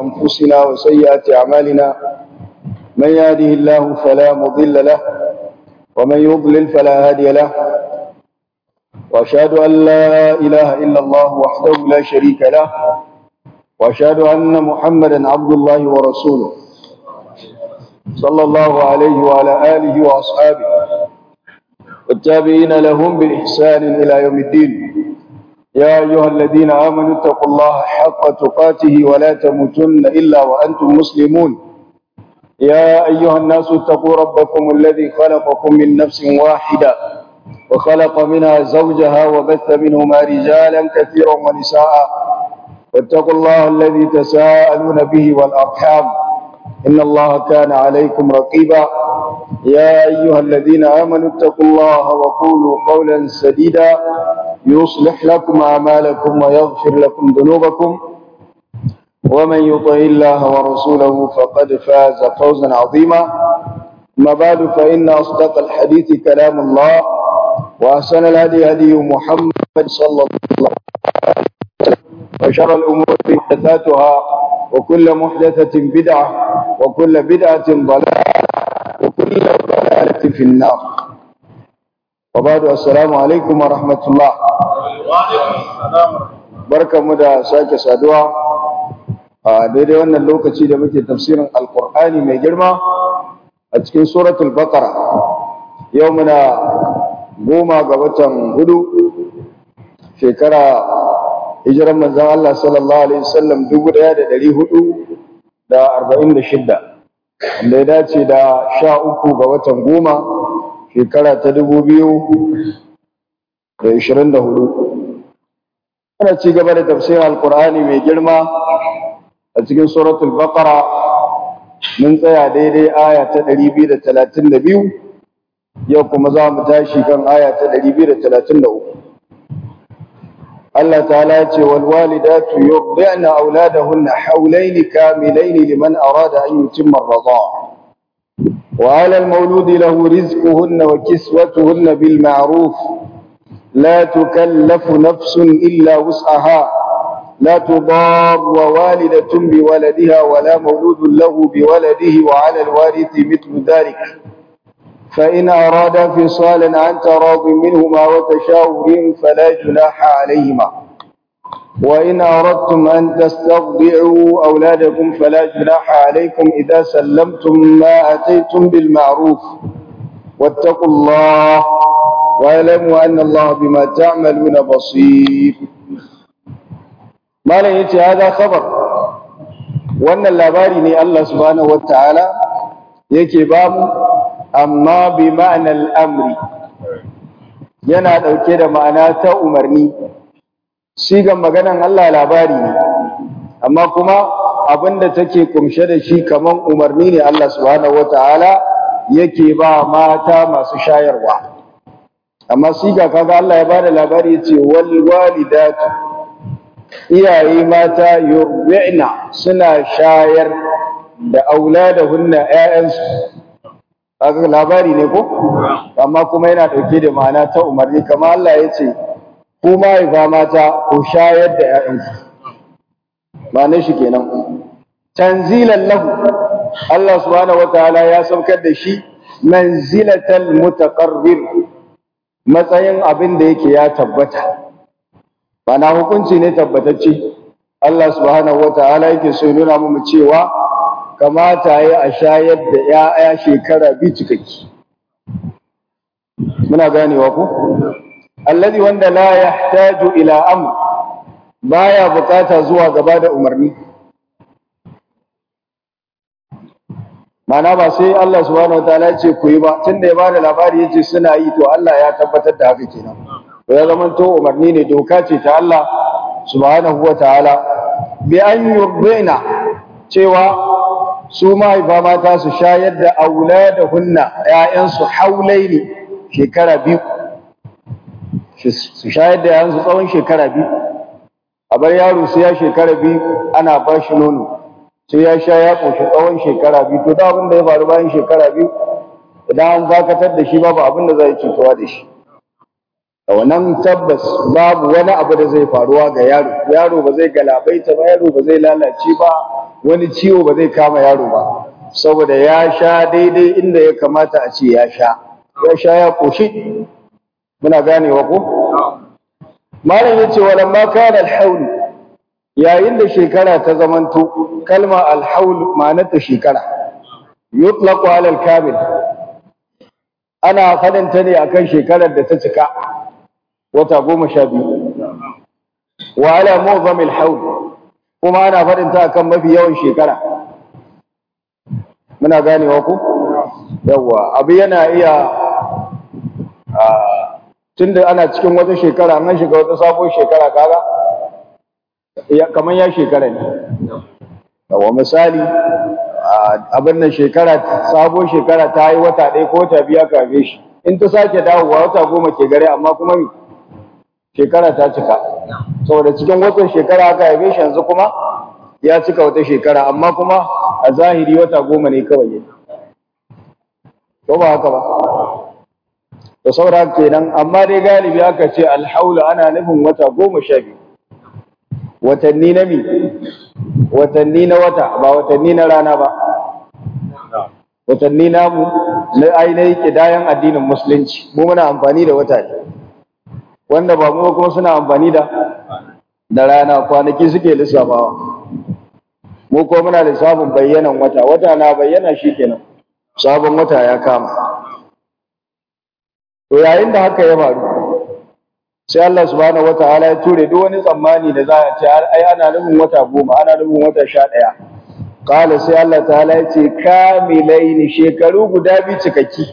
أنفسنا وسيئات أعمالنا من يهده الله فلا مضل له ومن يضلل فلا هادي له وأشهد أن لا إله إلا الله وحده لا شريك له وأشهد أن محمدا عبد الله ورسوله صلى الله عليه وعلى آله وأصحابه والتابعين لهم بإحسان إلى يوم الدين يا أيها الذين آمنوا اتقوا الله حق تقاته ولا تموتن إلا وأنتم مسلمون يا أيها الناس اتقوا ربكم الذي خلقكم من نفس واحدة وخلق منها زوجها وبث منهما رجالا كثيرا ونساء واتقوا الله الذي تساءلون به والأرحام إن الله كان عليكم رقيبا يا أيها الذين آمنوا اتقوا الله وقولوا قولا سديدا يصلح لكم أعمالكم ويغفر لكم ذنوبكم ومن يطع الله ورسوله فقد فاز فوزا عظيما ما بعد فإن أصدق الحديث كلام الله وأحسن الهدي هدي محمد صلى الله عليه وسلم وشر الأمور محدثاتها وكل محدثة بدعة وكل بدعة ضلالة وكل ضلالة في النار وبعد السلام عليكم ورحمة الله barka mu da sake saduwa a daidai wannan lokaci da muke tafsirin alkur'ani mai girma a cikin suratul baqara yau muna goma ga watan hudu shekara hijiran manzon Allah sallallahu alaihi wasallam 1446 da ya dace da sha uku ga watan goma shekara ta dubu biyu da ishirin da hudu ana ci gaba da tafsirin alkur'ani mai girma a cikin suratul baqara mun tsaya daidai aya ta ɗari biyu da talatin da biyu yau kuma za mu tashi kan aya ta ɗari biyu da talatin da uku Allah ta'ala ya ce wal walidatu yurdi'na auladahunna hawlayn kamilayn liman arada an yutimma ar-rida'a wa 'ala al-mawlud lahu rizquhunna wa kiswatuhunna bil ma'ruf la tukallafu nafsun illa wus'aha لا تضار والدة بولدها ولا مولود له بولده وعلى الوارث مثل ذلك فإن أرادا فصالا عن تراض منهما وتشاور فلا جناح عليهما وإن أردتم أن تسترضعوا أولادكم فلا جناح عليكم إذا سلمتم ما أتيتم بالمعروف واتقوا الله واعلموا أن الله بما تعملون بصير ما لا هذا خبر وأن اللاباري الله سبحانه وتعالى yake bamu amma bi ma'anar amri yana ɗauke da ma'ana ta umarni sigan maganan Allah labari ne amma kuma abinda take kumshe da shi kaman umarni ne Allah subhanahu wata'ala yake ba mata masu shayarwa amma siga kaga Allah ya bada labari yace wal walidatu iyaye mata yurbi'na suna shayar da auladahunna ƴaƴansu kaga labari ne ko amma kuma yana dauke da ma'ana ta umarni kamar Allah ya ce ku mahaifa mata ku shayar da ƴaƴanku ma'anar shi kenan tanzilan lahu Allah subhanahu wataala ya saukar da shi manzilatal mutaqarrir matsayin abin da yake ya tabbata bana hukunci ne tabbatacce Allah subhanahu wataala yake so nuna mu cewa kamata ya a shayar da ‘ya'ya shekara biyu cikakki. Muna ganewa ku? Allazi wanda la ya taju ila am baya bukata zuwa gaba da umarni. Mana ba sai Allah subhanahu wa ta'ala ce ku yi ba, tun da ya ba da labari ya ce suna yi to Allah ya tabbatar da haka kenan. To ya zama to umarni ne doka ce ta Allah subhanahu wa ta'ala. Bi an yurdina cewa su mahaifa mata su shayar da aula da hunna ‘ya'yansu haulai ne shekara biyu su shayar da ‘ya'yansu tsawon shekara biyu a bar yaro sai ya shekara biyu ana ba shi nono sai ya sha ya ƙoshi tsawon shekara biyu to da abin da ya faru bayan shekara biyu idan an dakatar da shi babu abin da za yi cutuwa da shi da wannan tabbas babu wani abu da zai faruwa ga yaro yaro ba zai galabaita ba yaro ba zai lalace ba wani ciwo ba zai kama yaro ba saboda ya sha daidai inda ya kamata a ce ya sha ya sha ya koshi muna ganewa ko malam yace walamma kana al-hawl yayin da shekara ta zamanto kalma al-hawl ma'anarta shekara yutlaqu ala al-kamil ana fadanta ne akan shekarar da ta cika wata goma sha biyu wa ala mu'zamil hawl kuma ana fadanta akan mafi yawan shekara muna ganewa ku yawa abu yana iya tunda ana cikin wata shekara an shiga wata sabon shekara kaga kamar ya shekara ne yawa misali abin nan shekara sabon shekara ta yi wata ɗaya ko wata biya kafe shi in ta sake dawowa wata goma ke gare amma kuma shekara ta cika saboda cikin watan shekara aka haife shi yanzu kuma ya cika wata shekara amma kuma a zahiri wata goma ne kawai yake ko ba haka ba da saura kenan amma dai galibi aka ce alhaula ana nufin wata goma sha biyu watanni na mi watanni na wata ba watanni na rana ba watanni namu na ainihin kidayan addinin musulunci mu muna amfani da wata ne wanda ba mu kuma suna amfani da da rana kwanaki suke lissafawa mu ko muna lissafin bayyanan wata wata na bayyana shikenan sabon wata ya kama to yayin da haka ya faru sai Allah subhanahu wataala ya ture duk wani tsammani da za a ce ai ana nufin wata goma ana nufin wata sha ɗaya kala sai Allah ta'ala ya ce kamilaini shekaru guda biyu cikakki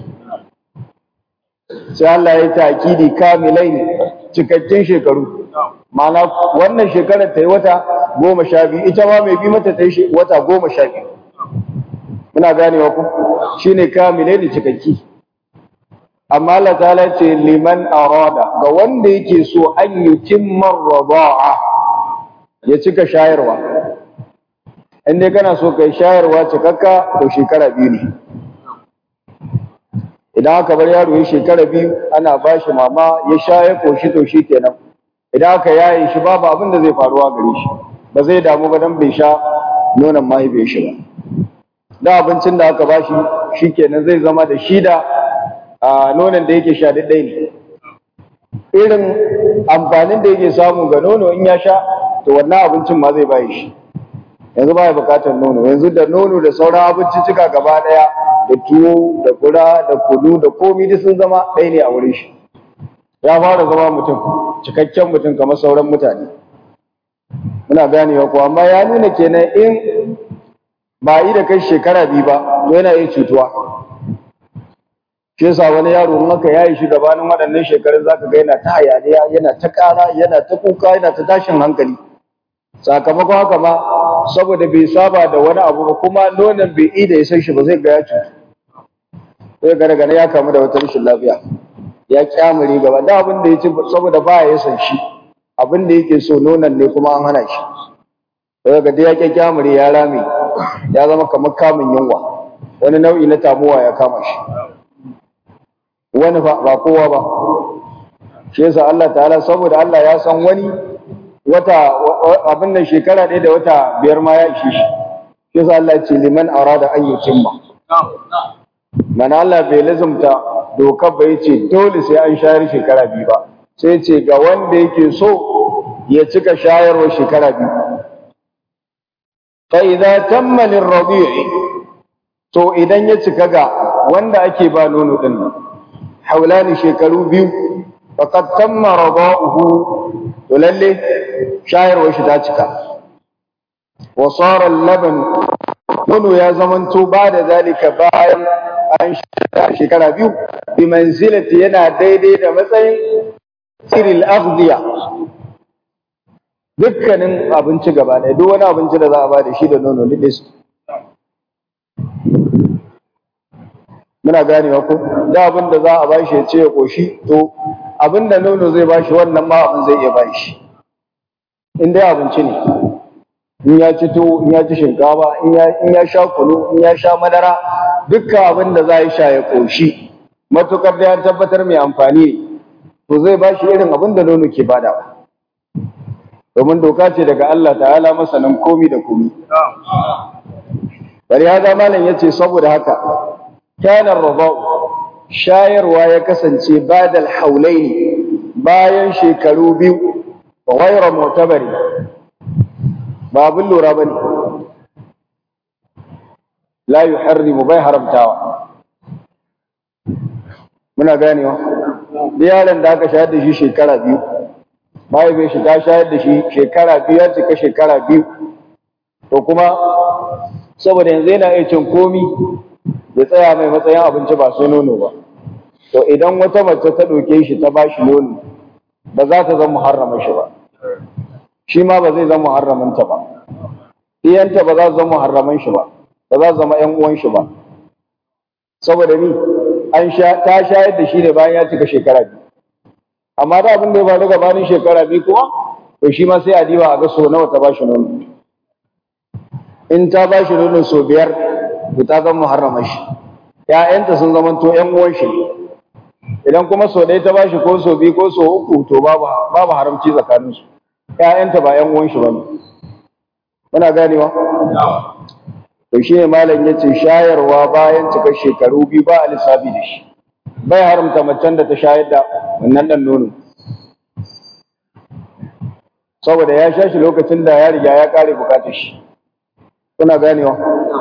sai Allah ya ta'kidi kamilaini cikakkin shekaru ma'ana wannan shekarar ta yi wata goma sha biyu ita ma mai bi mata ta yi wata goma sha biyu muna ganewa ku shine kamilaini cikakki amma Allah ta'ala ce liman arada ga wanda yake so an yutimma rida'a ya cika shayarwa in dai kana so kai shayarwa cikakka to shekara biyu ne idan aka bar yaro ya shekara biyu ana ba shi mama ya sha ya koshi to shi kenan idan aka yaye shi babu abin da zai faruwa gare shi ba zai damu ba dan bai sha nonon mahaifiyar shi ba da abincin da aka ba shi shi kenan zai zama da shi da a nonon da yake sha daidai ne irin amfanin da yake samu ga nono in ya sha to wannan abincin ma zai bayi shi yanzu ba ya bukatar nono yanzu da nono da sauran abinci cika gaba daya da tuwo da fura da kudu da komi duk sun zama ɗaya ne a wurin shi ya fara zama mutum cikakken mutum kamar sauran mutane muna ganewa ko amma ya nuna kenan in ba yi da kai shekara biyu ba to yana iya cutuwa shi yasa wani yaro in aka yayi shi gabanin waɗannan shekarun zaka ga yana ta hayaniya yana ta ƙara yana ta kuka yana ta tashin hankali sakamakon haka ma saboda bai saba da wani abu ba kuma nonon bai ida ya san shi ba zai ga ya cutu sai ga daga ya kamu da wata rashin lafiya ya kyamure gaba da abin da ya ci saboda ba ya san shi abin da yake so nonon ne kuma an hana shi sai ga ya kyamure ya rame ya zama kamar kamun yunwa wani nau'i na tamuwa ya kama shi wani ba kowa ba shi yasa Allah ta'ala saboda Allah ya san wani wata abin nan shekara ɗaya da wata biyar ma ya ishe shi shi yasa Allah ya ce liman arada an yutimma mana Allah bai lazumta dokar bai ce dole sai an shayar shekara biyu ba sai ce ga wanda yake so ya cika shayarwa shekara biyu fa idza tamma lirrabi'i to idan ya cika ga wanda ake ba nono din nan haulani shekaru biyu faqad tamma rada'uhu to lalle shayarwar shi ta cika wa sara al-laban nono ya zamanto ba da zalika bayan an shekara biyu bi manzilati yana daidai da matsayin siril aghdiya dukkanin abinci gaba ɗaya duk wani abinci da za a ba da shi da nono ne su muna ganewa ko da abin da za a ba shi ya ce ya koshi to abin da nono zai ba shi wannan ma abin zai iya ba shi in dai abinci ne in ya ci to in ya ci shinkafa in ya sha kunu in ya sha madara dukkan abin da za a yi sha ya koshi matukar da ya tabbatar mai amfani ne to zai ba shi irin abin da nono ke bada domin doka ce daga Allah ta'ala masanin komi da komi bari hada malam yace saboda haka kana rabau shayarwa ya kasance badal haulaini bayan shekaru biyu wa ghayra mu'tabari ba abin lura bane la yuharrimu bai haramtawa muna ganewa yaron da aka shayar da shi shekara biyu bai bai shi ta shayar da shi shekara biyu ya cika shekara biyu to kuma saboda yanzu yana iya cin komi ya tsaya mai matsayin abinci ba sai nono ba to idan wata mace ta ɗauke shi ta bashi nono ba za ta zama muharrama shi ba shi ma ba zai zama muharramanta ba iyanta ba za su zama muharraman shi ba ba za su zama ƴan uwan shi ba saboda ni an sha ta shayar da shi ne bayan ya cika shekara biyu amma da abin da ya faru gabanin shekara biyu kuma to shi ma sai a diba a ga so nawa ta bashi nono in ta bashi nono so biyar to ta zama muharrama shi ƴaƴanta sun zama to ƴan uwan shi idan kuma so ɗaya ta bashi ko so biyu ko so uku to babu babu haramci tsakanin su ƴaƴanta ba ƴan uwan shi bane muna ganewa to shine malam yace shayarwa bayan cikar shekaru biyu ba a lissafi da shi bai haramta macen da ta shayar da wannan dan nono saboda ya sha shi lokacin da ya riga ya kare bukatar shi kuna ganewa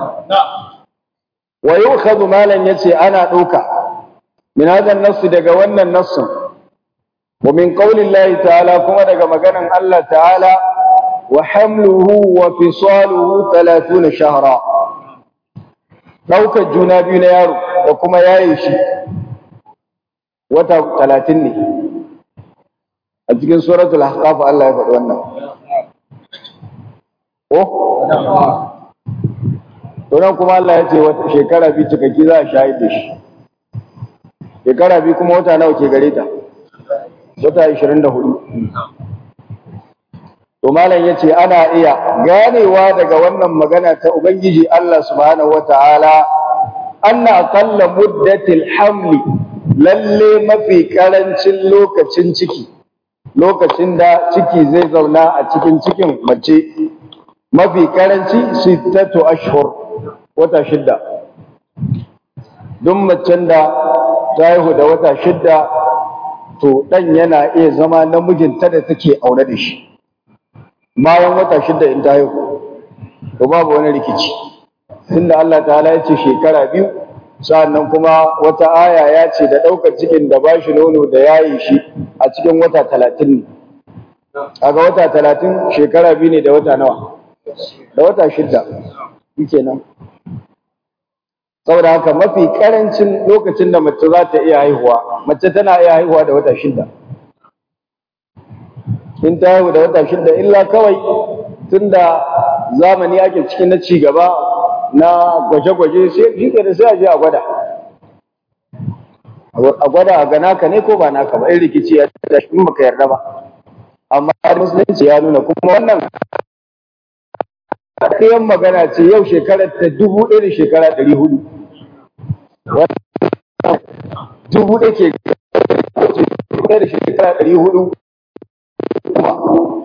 wa yukhadhu malan yace ana dauka min hadan nass daga wannan nassin wa min qawli Allah ta'ala kuma daga maganan Allah ta'ala wa hamluhu wa fisaluhu 30 shahra daukar juna biyu na yaro da kuma yaye shi wata 30 ne a cikin suratul ahqaf Allah ya faɗi wannan oh to nan kuma Allah ya ce wata shekara biyu cikakki za a shahid da shi shekara biyu kuma wata nawa ke gare ta wata 24 to malam yace ana iya ganewa daga wannan magana ta ubangiji Allah subhanahu wataala anna aqalla muddatil hamli lalle mafi karancin lokacin ciki lokacin da ciki zai zauna a cikin cikin mace mafi karanci sittatu ashhur wata shidda duk macen da ta haihu da wata shidda to dan yana iya zama namijinta da take aure da shi bayan wata shidda in ta haihu to babu wani rikici tunda Allah ta'ala ya ce shekara biyu sa'annan kuma wata aya ya ce da ɗaukar cikin da ba shi nono da yayi shi a cikin wata talatin ne kaga wata talatin shekara biyu ne da wata nawa da wata shidda yake nan saboda haka mafi karancin lokacin da mace za ta iya haihuwa mace tana iya haihuwa da wata shidda in ta haihu da wata shidda illa kawai tunda zamani ake cikin na cigaba na gwaje-gwaje sai shi da sai a je a gwada a gwada a ga naka ne ko ba naka ba in rikici ya da shi baka yarda ba amma musulunci ya nuna kuma wannan ɗayan magana ce yau shekarar ta dubu ɗaya da shekara ɗari hudu dubu ɗaya ke ɗaya da shekara ɗari hudu